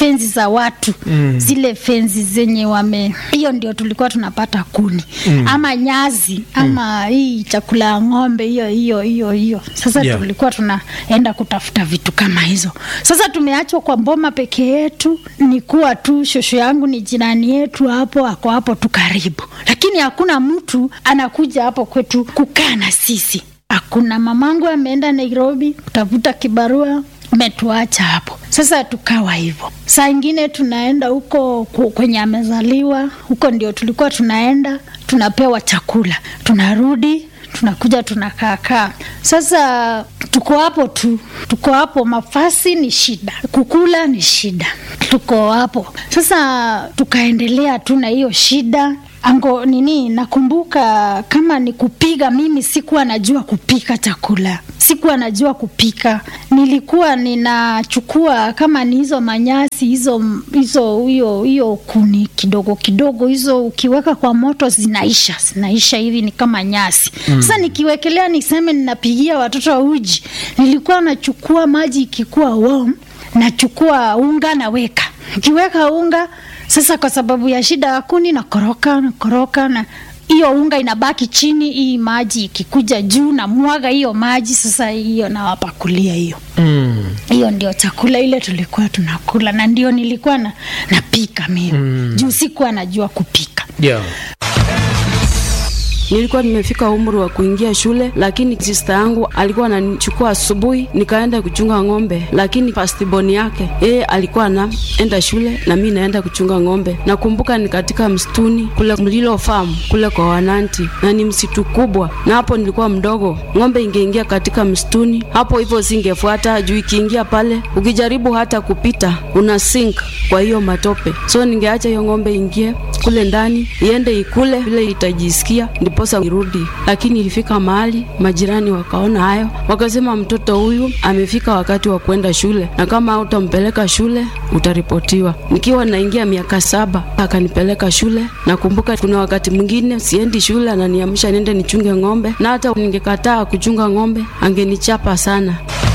fenzi za watu Mm. zile fenzi zenye wame hiyo ndio tulikuwa tunapata kuni Mm. ama nyazi ama hii chakula ya ng'ombe hiyo hiyo hiyo hiyo sasa Yeah. tulikuwa tunaenda kutafuta vitu kama hizo sasa tumeachwa kwa mboma peke yetu ni kuwa tu shosho yangu ni jirani yetu hapo ako hapo tu karibu lakini hakuna mtu anakuja hapo kwetu kukaa na sisi hakuna mamangu ameenda nairobi kutafuta kibarua metuacha hapo sasa tukawa hivyo saa ingine tunaenda huko ku- kwenye amezaliwa huko ndio tulikuwa tunaenda tunapewa chakula tunarudi tunakuja tunakaakaa sasa tuko hapo tu tuko hapo mafasi ni shida kukula ni shida tuko hapo sasa tukaendelea tu na hiyo shida ango nini nakumbuka kama ni kupiga mimi sikuwa najua kupika chakula sikuwa najua kupika nilikuwa ninachukua kama ni hizo manyasi hizo hizo hiyo hiyo kuni kidogo kidogo hizo ukiweka kwa moto zinaisha zinaisha hivi ni kama nyasi Mm. sasa nikiwekelea niseme ninapigia watoto uji nilikuwa nachukua maji ikikuwa warm nachukua unga naweka nikiweka unga sasa kwa sababu ya shida ya kuni na koroka na koroka na hiyo unga inabaki chini hii maji ikikuja juu na mwaga hiyo maji sasa hiyo nawapakulia hiyo Mm. hiyo ndio chakula ile tulikuwa tunakula na ndio nilikuwa na, napika mimi Mm. juu sikuwa najua kupika Yeah. Nilikuwa nimefika umri wa kuingia shule, lakini sista yangu alikuwa ananichukua asubuhi nikaenda kuchunga ng'ombe, lakini firstborn yake yeye alikuwa anaenda shule na mi naenda kuchunga ng'ombe. Nakumbuka ni katika msituni kule Mlilo Farm kule kwa Wananti, na ni msitu kubwa, na hapo nilikuwa mdogo. Ng'ombe ingeingia katika msituni hapo hivyo, singefuata juu ikiingia pale, ukijaribu hata kupita una sink kwa hiyo matope, so ningeacha hiyo ng'ombe ingie kule ndani iende ikule vile itajisikia ndiposa irudi. Lakini ilifika mahali majirani wakaona hayo, wakasema mtoto huyu amefika wakati wa kwenda shule, na kama utampeleka shule utaripotiwa. Nikiwa naingia miaka saba akanipeleka shule. Nakumbuka kuna wakati mwingine siendi shule, ananiamsha niende nichunge ng'ombe, na hata ningekataa kuchunga ng'ombe angenichapa sana.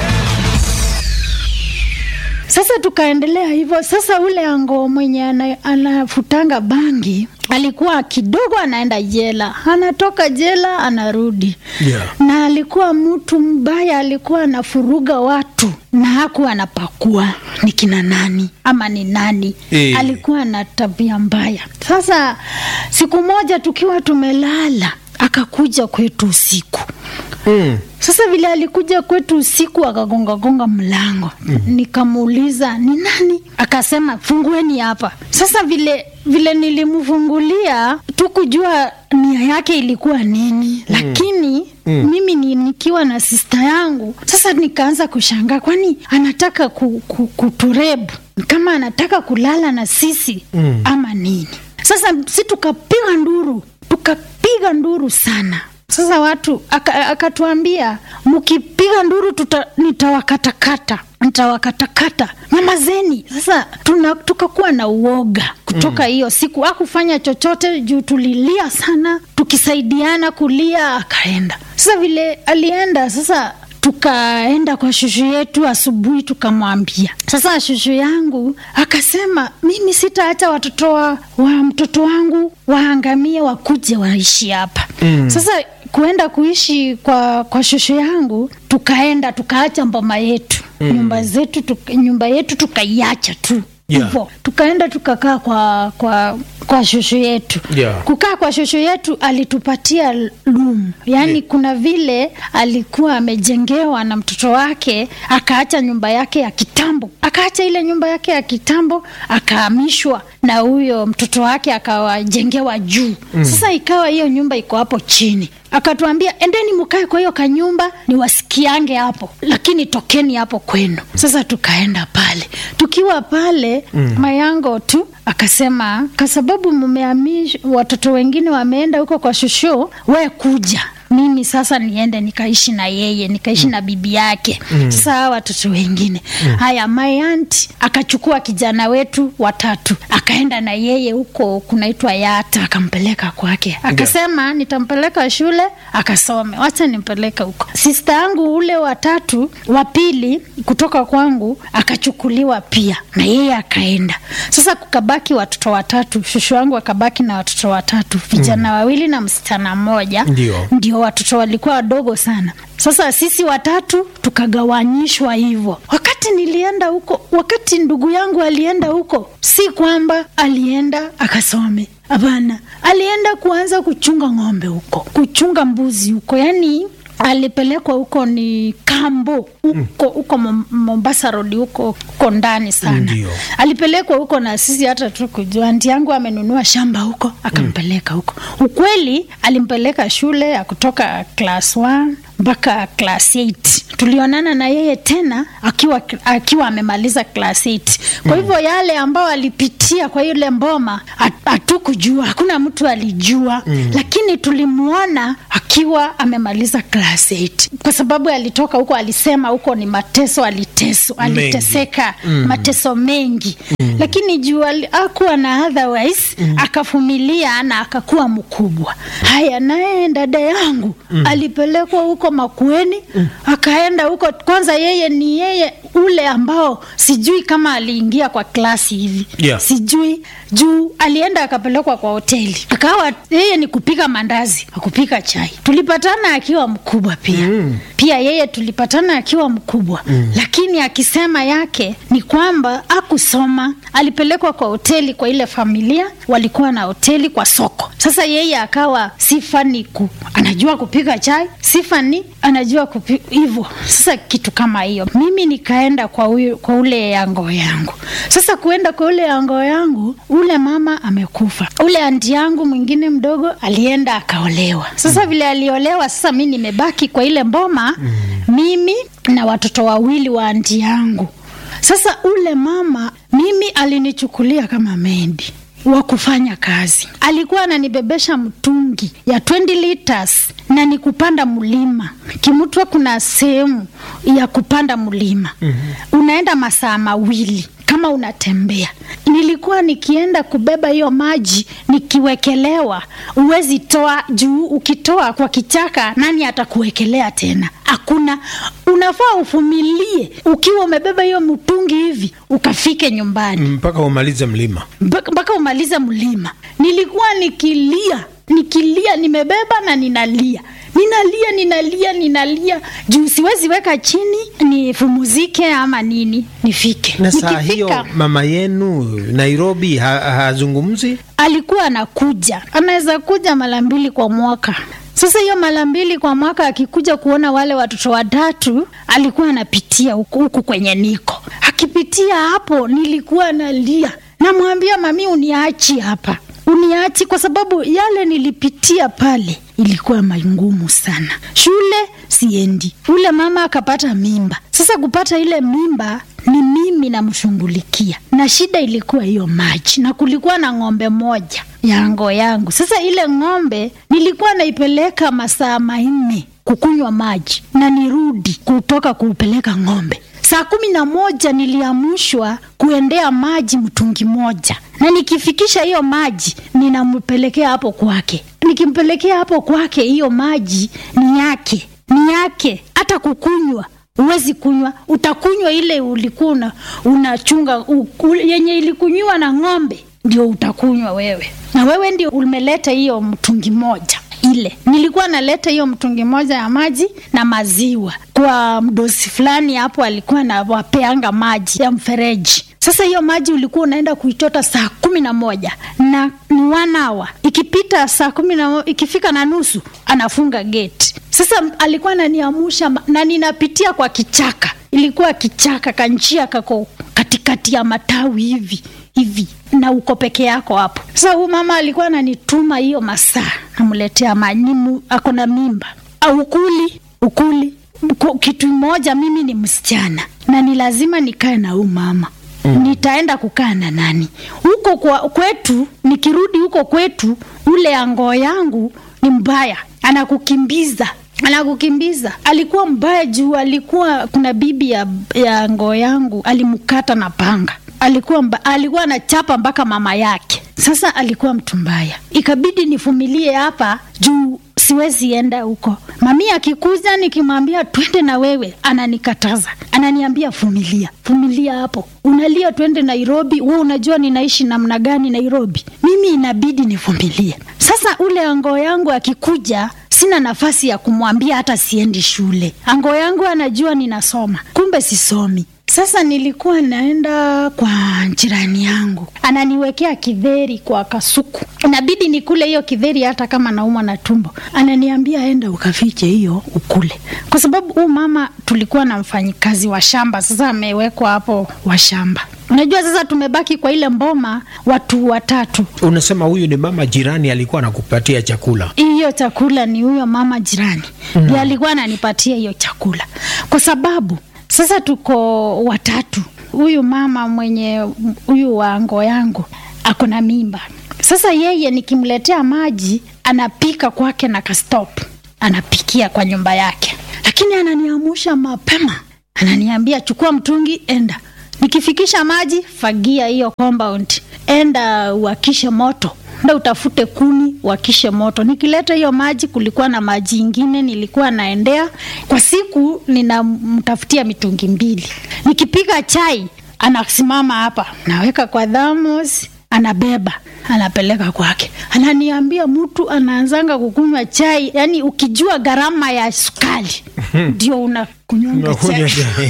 Sasa tukaendelea hivyo. Sasa ule ango mwenye ana, anafutanga bangi alikuwa kidogo anaenda jela, anatoka jela anarudi Yeah. na alikuwa mtu mbaya, alikuwa anafuruga watu na hakuwa anapakua ni kina nani ama ni nani Eh. alikuwa na tabia mbaya. Sasa siku moja tukiwa tumelala, akakuja kwetu usiku Mm. sasa vile alikuja kwetu usiku akagongagonga mlango mm. Nikamuuliza ni nani, akasema fungueni hapa. Sasa vile vile nilimfungulia tukujua nia yake ilikuwa nini mm. Lakini Mm. mimi ni, nikiwa na sista yangu sasa nikaanza kushangaa, kwani anataka ku, ku, kuturebu kama anataka kulala na sisi Mm. ama nini? Sasa si tukapiga nduru, tukapiga nduru sana. Sasa watu aka- akatuambia mkipiga nduru tuta, nitawakatakata nitawakatakata nyamazeni. Sasa tuna, tukakuwa na uoga kutoka Mm. hiyo siku. Hakufanya chochote juu tulilia sana, tukisaidiana kulia, akaenda. Sasa vile alienda sasa tukaenda kwa shushu yetu asubuhi, tukamwambia. Sasa shushu yangu akasema, mimi sitaacha watoto wa, wa mtoto wangu waangamie, wakuje waishi hapa Mm. sasa kuenda kuishi kwa, kwa shosho yangu tukaenda tukaacha mboma yetu Mm. nyumba zetu tuka, nyumba yetu tukaiacha tu Yeah. hivyo tukaenda tukakaa kwa kwa kwa shosho yetu Yeah. kukaa kwa shosho yetu alitupatia room yaani kuna vile alikuwa amejengewa na mtoto wake akaacha nyumba yake ya kitambo akaacha ile nyumba yake ya kitambo akahamishwa na huyo mtoto wake akawajengewa juu Mm. sasa ikawa hiyo nyumba iko hapo chini akatuambia endeni mkae kwa hiyo kanyumba niwasikiange hapo lakini tokeni hapo kwenu sasa tukaenda pale tukiwa pale Mm. mayango tu akasema kwa sababu mmeamish watoto wengine wameenda huko kwa shusho we kuja mimi sasa niende nikaishi na yeye nikaishi na bibi yake Mm. sasa hawa watoto wengine Mm. haya my aunt akachukua kijana wetu watatu akaenda na yeye huko kunaitwa yata akampeleka kwake akasema nitampeleka shule akasome wacha nimpeleke huko sista yangu ule watatu wa pili kutoka kwangu akachukuliwa pia na yeye akaenda sasa kukabaki watoto watatu shushu wangu akabaki na watoto watatu vijana wawili na msichana mmoja Ndio. ndio watoto walikuwa wadogo sana sasa sisi watatu tukagawanyishwa hivyo wakati nilienda huko wakati ndugu yangu alienda huko si kwamba alienda akasome hapana alienda kuanza kuchunga ng'ombe huko kuchunga mbuzi huko yani alipelekwa huko ni kambo huko huko Mom- mombasa road huko huko ndani sana Ndio. alipelekwa huko na sisi hata tukujua anti yangu amenunua shamba huko akampeleka huko ukweli alimpeleka shule ya kutoka class 1 mpaka class 8 tulionana na yeye tena akiwa akiwa amemaliza class 8 kwa hivyo yale ambao alipitia kwa ile mboma hat- hatukujua hakuna mtu alijua Mm. lakini tulimwona akiwa amemaliza class 8 kwa sababu alitoka huko alisema huko ni mateso aliteso Mengi. aliteseka Mm. mateso mengi Mm. lakini juu ali- hakuwa na otherwise Mm. akavumilia na akakuwa mkubwa haya naye dada yangu Mm. alipelekwa huko makueni akaenda huko kwanza yeye ni yeye ule ambao sijui kama aliingia kwa klasi hivi Yeah. sijui juu alienda akapelekwa kwa hoteli akawa yeye ni kupika mandazi akupika chai tulipatana akiwa mkubwa pia Mm. pia yeye tulipatana akiwa mkubwa Mm. lakini akisema yake ni kwamba akusoma alipelekwa kwa hoteli kwa ile familia walikuwa na hoteli kwa soko sasa yeye akawa sifa ni ku anajua kupika chai sifa ni anajua kupi- hivyo sasa kitu kama hiyo mimi nikaenda kwa, huyu, kwa ule yango yangu sasa kuenda kwa ule yango yangu ule mama amekufa ule anti yangu mwingine mdogo alienda akaolewa sasa vile aliolewa sasa mi nimebaki kwa ile mboma mimi na watoto wawili wa anti yangu sasa ule mama mimi alinichukulia kama mendi wa kufanya kazi alikuwa ananibebesha mtungi ya 20 liters na ni kupanda mlima kimutwa kuna sehemu ya kupanda mlima unaenda masaa mawili kama unatembea nilikuwa nikienda kubeba hiyo maji nikiwekelewa uwezi toa juu ukitoa kwa kichaka nani atakuwekelea tena hakuna unafaa uvumilie ukiwa umebeba hiyo mtungi hivi ukafike nyumbani mpaka umalize mlima mpaka mpaka umalize mlima nilikuwa nikilia nikilia nimebeba na ninalia ninalia ninalia ninalia juu siwezi weka chini nifumuzike ama nini nifike na saa Nikifika, hiyo mama yenu nairobi ha- hazungumzi alikuwa anakuja anaweza kuja mara mbili kwa mwaka sasa hiyo mara mbili kwa mwaka akikuja kuona wale watoto watatu alikuwa anapitia huku huku kwenye niko akipitia hapo nilikuwa nalia namwambia mami uniachi hapa uniachi kwa sababu yale nilipitia pale ilikuwa mangumu sana shule siendi ule mama akapata mimba sasa kupata ile mimba ni mimi namshughulikia na shida ilikuwa hiyo maji na kulikuwa na ng'ombe moja yango yangu sasa ile ng'ombe nilikuwa naipeleka masaa manne kukunywa maji na nirudi kutoka kuupeleka ng'ombe saa kumi na moja niliamushwa kuendea maji mtungi moja na nikifikisha hiyo maji ninampelekea hapo kwake nikimpelekea hapo kwake hiyo maji ni yake ni yake hata kukunywa huwezi kunywa utakunywa ile ulikuwa una, unachunga u, u, yenye ilikunywa na ng'ombe ndio utakunywa wewe na wewe ndio umeleta hiyo mtungi moja ile nilikuwa naleta hiyo mtungi moja ya maji na maziwa kwa mdosi fulani hapo alikuwa nawapeanga maji ya mfereji sasa hiyo maji ulikuwa unaenda kuichota saa kumi na moja na ni one hour ikipita saa kumi na mo- ikifika na nusu anafunga gate sasa alikuwa ananiamusha ma- na ninapitia kwa kichaka ilikuwa kichaka kanjia kako katikati ya matawi hivi hivi na uko peke yako hapo sasa huyu mama alikuwa ananituma hiyo masaa namletea manimu ako na mimba au ukuli ukuli Ku- kitu moja mimi ni msichana na ni lazima nikae na huyu mama mm. nitaenda kukaa na nani huko kwa, kwetu nikirudi huko kwetu ule angoo yangu ni mbaya anakukimbiza anakukimbiza. Alikuwa mbaya juu alikuwa kuna bibi ya, ya ngoo yangu alimkata na panga. Alikuwa mba, alikuwa anachapa mpaka mama yake. Sasa alikuwa mtu mbaya, ikabidi nivumilie hapa juu siwezi enda huko. Mami akikuja nikimwambia twende na wewe, ananikataza, ananiambia vumilia, vumilia hapo, unalia twende Nairobi. Wewe unajua ninaishi namna gani Nairobi? Mimi inabidi nivumilie. Sasa ule ango yangu akikuja sina nafasi ya kumwambia hata siendi shule. Ango yangu anajua ninasoma, kumbe sisomi. Sasa nilikuwa naenda kwa jirani yangu, ananiwekea kidheri kwa kasuku, inabidi nikule hiyo kidheri hata kama naumwa na tumbo. Ananiambia enda ukafiche hiyo ukule, kwa sababu huu mama tulikuwa na mfanyikazi wa shamba, sasa amewekwa hapo wa shamba. Unajua, sasa tumebaki kwa ile mboma watu watatu. Unasema huyu ni mama jirani alikuwa anakupatia chakula? Hiyo chakula ni huyo mama jirani ndiye alikuwa ananipatia hiyo chakula, kwa sababu sasa tuko watatu. Huyu mama mwenye huyu wa ngoo yangu ako na mimba. Sasa yeye nikimletea maji anapika kwake na kastop, anapikia kwa nyumba yake, lakini ananiamusha mapema, ananiambia chukua mtungi, enda nikifikisha maji, fagia hiyo compound, enda uakishe moto enda utafute kuni wakishe moto. Nikileta hiyo maji, kulikuwa na maji ingine nilikuwa naendea kwa siku, ninamtafutia mitungi mbili. Nikipika chai, anasimama hapa, naweka kwa dhamos, anabeba anapeleka kwake, ananiambia mtu anaanzanga kukunywa chai, yani ukijua gharama ya sukari ndio unakunywanga chai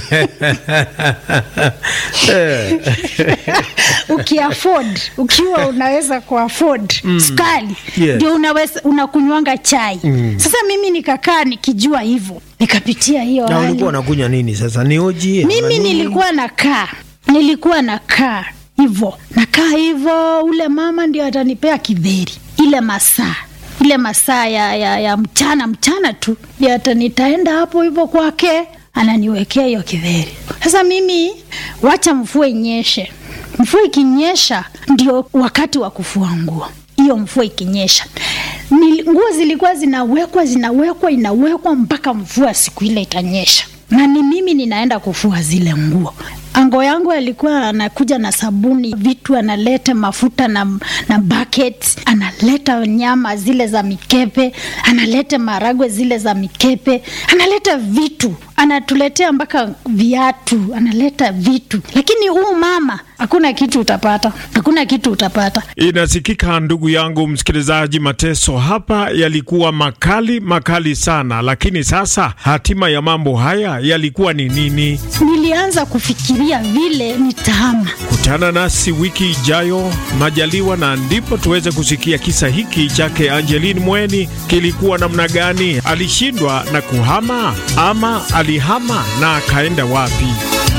ukiafford ukiwa unaweza kuafford Mm. sukari Yes. ndio unaweza unakunywanga chai Mm. sasa mimi nikakaa nikijua hivyo nikapitia hiyo Na hali ulikuwa unakunywa nini sasa? Ni oji? ama mimi nini? nilikuwa nakaa nilikuwa nakaa hivyo nakaa hivyo ule mama ndio atanipea kidheri ile masaa ile masaa ya, ya, ya mchana mchana tu ndio ata nitaenda hapo hivyo kwake ananiwekea hiyo kidheri sasa mimi wacha mvua inyeshe mvua ikinyesha ndio wakati wa kufua nguo hiyo mvua ikinyesha Nili- nguo zilikuwa zinawekwa zinawekwa inawekwa mpaka mvua siku ile itanyesha na ni mimi ninaenda kufua zile nguo ango yangu alikuwa anakuja na sabuni vitu analeta mafuta na, na buckets analeta nyama zile za mikepe analeta maragwe zile za mikepe analeta vitu anatuletea mpaka viatu analeta vitu lakini huu mama hakuna kitu utapata hakuna kitu utapata Inasikika ndugu yangu msikilizaji, mateso hapa yalikuwa makali makali sana, lakini sasa hatima ya mambo haya yalikuwa ni nini? nilianza kufikiria vile nitahama Kutana nasi wiki ijayo majaliwa, na ndipo tuweze kusikia kisa hiki chake Angeline Mweni kilikuwa namna gani. Alishindwa na kuhama ama alihama na akaenda wapi?